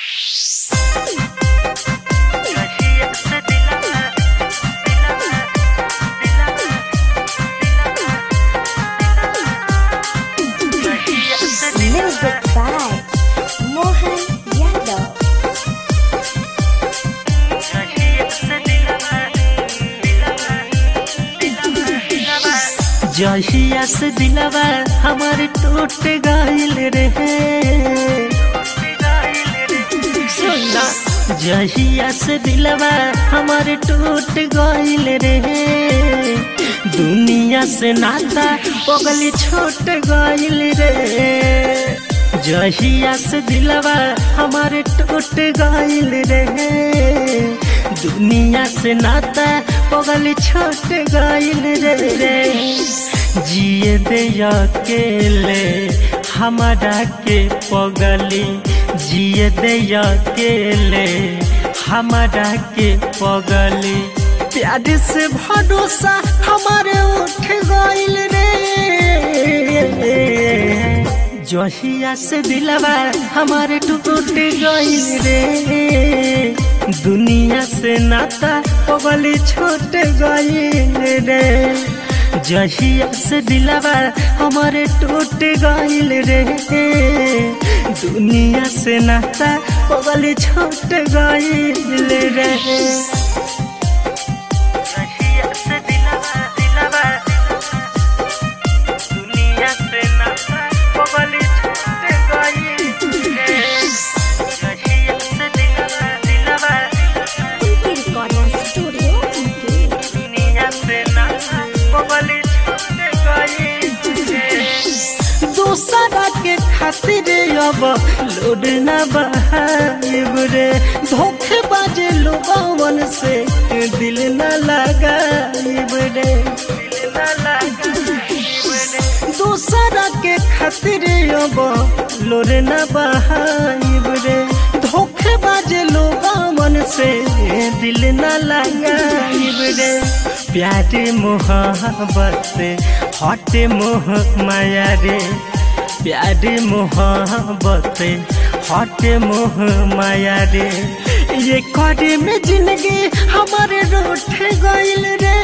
Music by Mohan Yadav. जहिया से दिलवा हमार टूट गइल रहे सुना जहिया से दिलवा हमार टूट गइल रहे दुनिया से नाता पगली छोट गइल रे जहिया से दिलवा हमार टूट गइल रहे दुनिया से नाता पगली छोट गइल रे रे जिए दे अकेले हमारा के पगली जिए दे अकेले हमारा के पगली प्यार से भरोसा हमारे उठ गइल रे जहिया से दिलवा हमारे टूट गइल रे दुनिया से नाता पगली छोट गइल रे जहिया से दिलवा हमारे टूट गइल रे दुनिया से नाता पगली छोट गइल रे जहिया से दिलवा दिलवा दुनिया से नाता पगली छोट गइल रे जहिया से दिलवा दिलवा Pinky Recording Studio, Pinky. दुनिया से नाता पगली छोट गइल रे दूसरा के खातिर अब लोड न बहाइब रे धोखे बाजे लोगवन से दिल न लगाइब रे दिल न लगाइब रे दूसरा के खातिर अब लोड न बहाइब रे धोखे बाजे लोगवन से दिल न लगाइब रे प्यार मोहब्बत हट मोह माया रे प्यार मोहब्बत हट मोह माया रे ये करे में जिंदगी हमारे रूठ गइल रे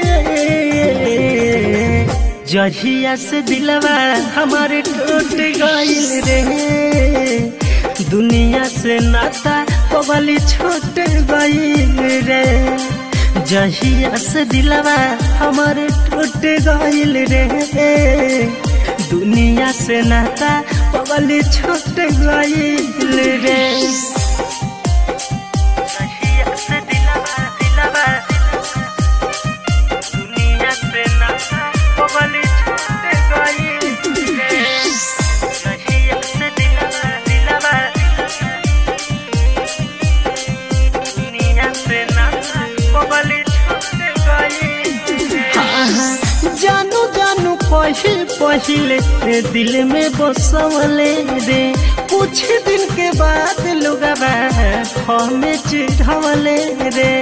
जहिया से दिलवा हमारे टूट गइल रे दुनिया से नाता पगली छोट गइल रे जहिया से दिलवा हमारे टूट गइल रे दुनिया से नाता पगली छोट गइल रे जहिया से दिलवा दिलवा दुनिया से नाता पगली छोट गइल रे जहिया से दिलवा दिलवा दुनिया से नाता पगली छोट गइल रे जानू जानू पही पहिले दिल में बसवले रे कुछ दिन के बाद लोगवा हमें चिढ़वले रे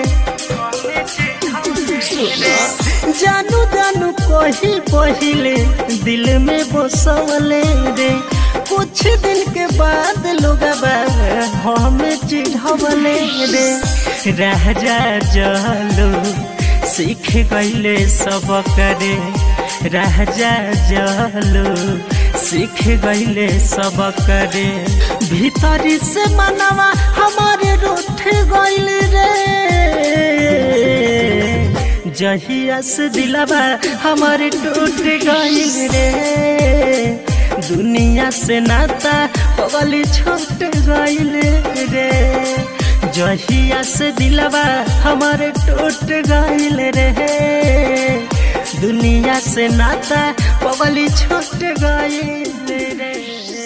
जानू जानू कही पहिले दिल में बसवले रे कुछ दिन के बाद लोगवा हमें चिढ़वले रे रह जा जलो सीख गईले सब करे राजा जलो सीख गईले सब करे भीतरी से मनवा हमारे रूठ गईल रे जहिया से दिलवा हमारे टूट गईल रे दुनिया से नाता पगली छोट गईल रे जहिया से दिलवा हमारे टूट गइल रे दुनिया से नाता पगली छोट गइल रे